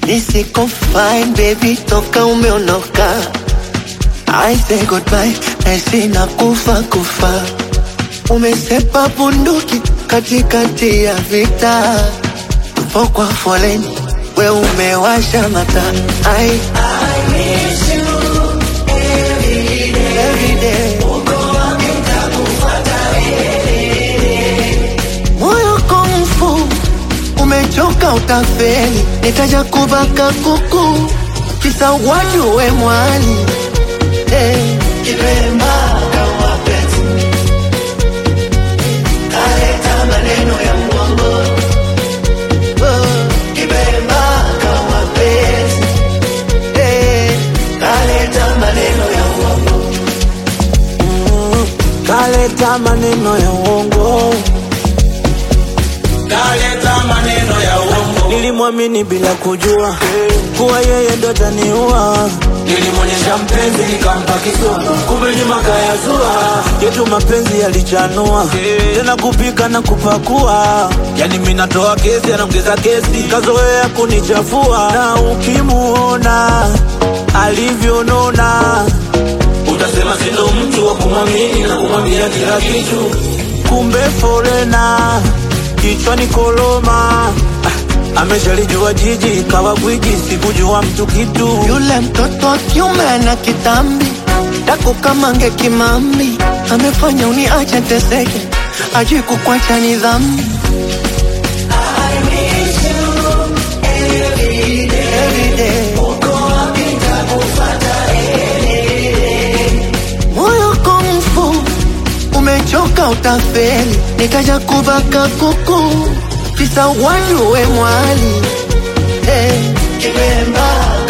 nisiko fine baby toka umeondoka I say goodbye nahisi na kufa kufa umesepa bunduki katikati ya vita tupo kwa foleni we umewasha mata I, I miss you every day moyo komfu umechoka utafeli nitaja kubaka kuku kisa watu we mwali hey. Kipemba kawa peti kaleta maneno ya mwongo oh. Kipemba kawa peti hey. kaleta maneno ya mwongo kaleta maneno ya uongo, kaleta maneno ya uongo, nilimwamini bila kujua kuwa yeye ndo taniua. nilimwonyesha mpenzi nikampa kisogo, kumbe nyuma kayazua. Yetu mapenzi yalichanua tena kupika na kupakua, yani mimi natoa kesi, anaongeza kesi, kazoea kunichafua. Na ukimuona alivyonona, Utasema sindo mtu wa kumwamini na kumwambia kila kitu. kumbe forena kichwani koloma. Ah, Ameshalijua jiji kawa gwiji, sikujua mtu kitu. Yule mtoto wa kiume ana kitambi dako kama nge kimambi, amefanya uniache teseke, ajui kukwacha ni dhambi. Every day. Moyo komfu umechoka utafeli, nikaja kubaka kuku kisa watu we mwali hey. Kipemba